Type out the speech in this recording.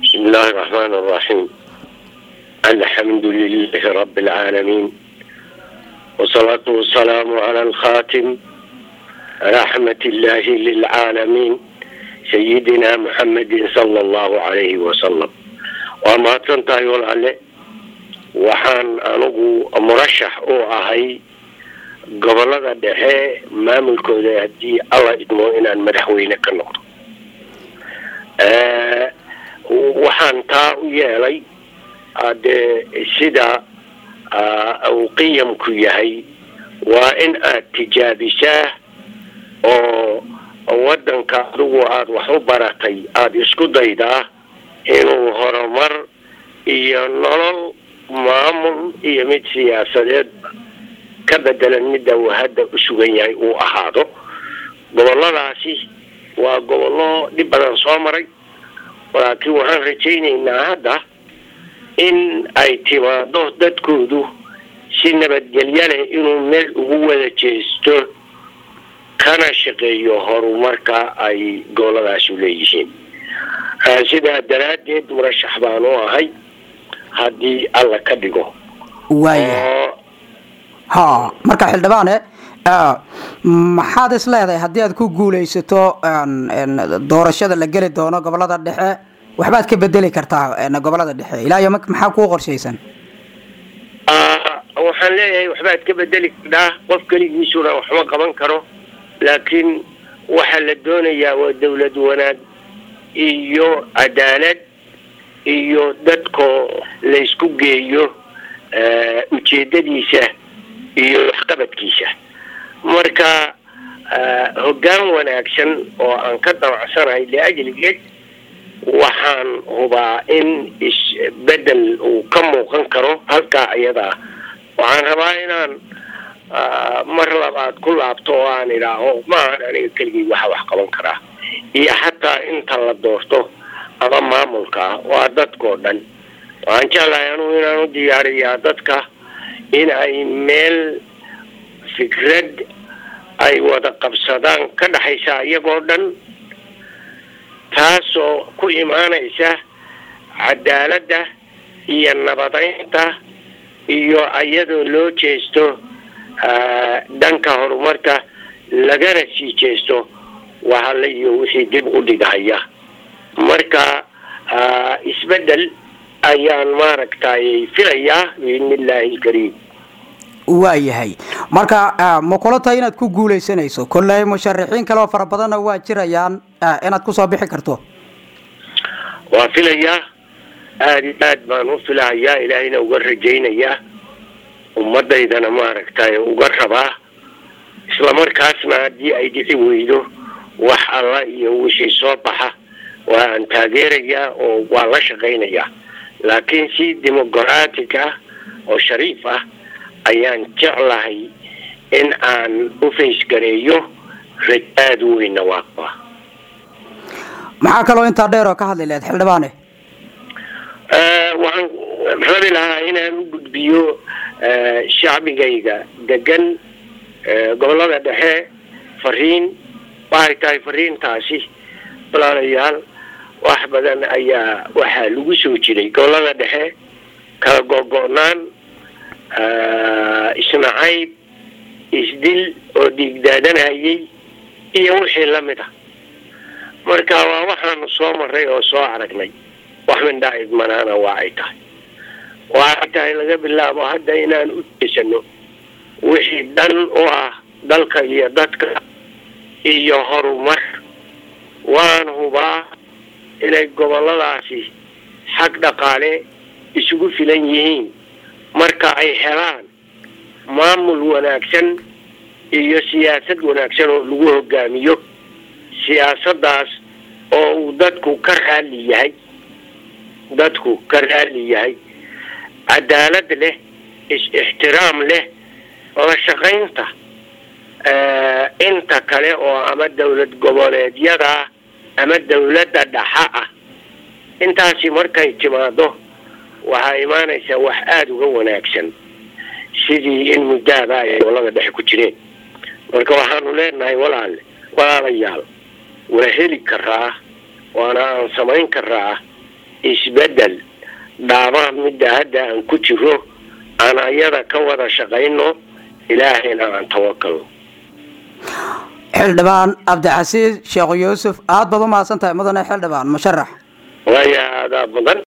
بسم الله الرحمن الرحيم الحمد لله رب العالمين والصلاة والسلام على الخاتم رحمة الله للعالمين سيدنا محمد صلى الله عليه وسلم وما تنتهي والعلي waxaan anigu murashax u ahay gobolada dhexe maamulkooda haddii alla idmo inaan madaxweyne ka noqdo waxaan taa u yeelay dee sida uu qiyamku yahay waa in aad tijaabisaa oo waddanka adigu aada wax u baratay aada isku daydaa inuu horumar iyo nolol maamul iyo mid siyaasadeed ka bedelan midda uu hadda u sugan yahay uu ahaado goboladaasi waa gobollo dhib badan soo maray laakiin waxaan rajaynaynaa hadda in ay timaado dadkoodu si nabadgelyo leh inuu meel ugu wada jeesto kana shaqeeyo horumarka ay goboladaasu leeyihiin sidaa daraaddeed murashax baan u ahay haddii alla ka dhigo waaya ha marka xildhibaane maxaad is leedahay haddii aad ku guulaysato doorashada la geli doono gobolada dhexe waxbaad ka bedeli kartaa gobolada dhexe ilaa iyo maxaa kuu qorshaysan waxaan leeyahay waxbaad ka bedeli kardhaa qof keligiisuna waxma qaban karo laakiin waxaa la doonayaa waa dawlad wanaag iyo cadaalad iyo dadkoo laysku geeyo ujeedadiisa iyo waxqabadkiisa marka hoggaan wanaagsan oo aan ka damacsanahay liajligeed waxaan hubaa in isbedel uu ka muuqan karo halkaa iyadaa waxaan rabaa inaan mar labaad ku laabto oo aan idhaaho maahan aniga keligii waxa wax qaban karaa iyo xataa inta la doorto ama maamulka waa dadkao dhan waxaan jeclahay anugu inaan u diyaariyaa dadka in ay meel fikrad ay wada qabsadaan ka dhexaysa iyagoo dhan taasoo ku imaanaysa cadaaladda iyo nabadeynta iyo iyadoo loo jeesto dhanka horumarka lagana sii jeesto wahale iyo wixii dib u dhigahaya marka isbedel ayaan maaragtay filayaa biidni illaahi ilkariim waayahay marka ma kula tahay inaad ku guulaysanayso kolley musharaxiin kale oo fara badanna waa jirayaan inaad kusoo bixi karto waa filayaa aada iyo aad baan u filahayaa ilaahayna uga rajaynayaa ummadaydana maaragtay uga rabaa islamarkaasna haddii ay dhici weydo wax alla iyo wixii soo baxa waa aan taageerayaa oo waa la shaqaynayaa laakiin si demoqratic ah oo shariif ah ayaan jeclahay in aan u faysgareeyo raj aada u weyna waa qaba maxaa kaloo intaa dheer oo ka hadli lahayd xildhibaane waxaan rabi lahaa inaan u gudbiyo shacbigayga degan gobolada dhexe fariin waxay tahay fariintaasi walaalayaal wax badan ayaa waxaa lagu soo jiray gobolada dhexe kala gogo-naan isnacayb isdil oo dhiigdaadanayay iyo wixii lamid ah marka waa waxaanu soo maray oo soo aragnay wax mindhaa idmanaana waa ay tahay waa ay tahay laga bilaabo hadda inaan u jeesano wixii dhan u ah dalka iyo dadka iyo horumar waan hubaa inay goboladaasi xag dhaqaale isugu filan yihiin marka ay helaan maamul wanaagsan iyo siyaasad wanaagsan oo lagu hogaamiyo siyaasaddaas oo uu dadku ka raalli yahay dadku ka raalli yahay cadaalad leh is-ixtiraam leh la shaqaynta inta kale oo ama dawlad goboleedyada ama dawladda dhaxa ah intaasi markay timaado waxaa imaanaysaa wax aada uga wanaagsan sidii in muddaaba ay gobolada dhexe ku jireen marka waxaanu leenahay walaale walaalayaal waa heli karaa waana aan samayn karaa isbedel dhaabaan midda hadda aan ku jiro aan ayada ka wada shaqayno ilaahayna aan tawakalno xildhibaan cabdicasiis sheekh yuusuf aada baad u mahadsan tahay mudane xildhibaan musharax waaya aadaa mudan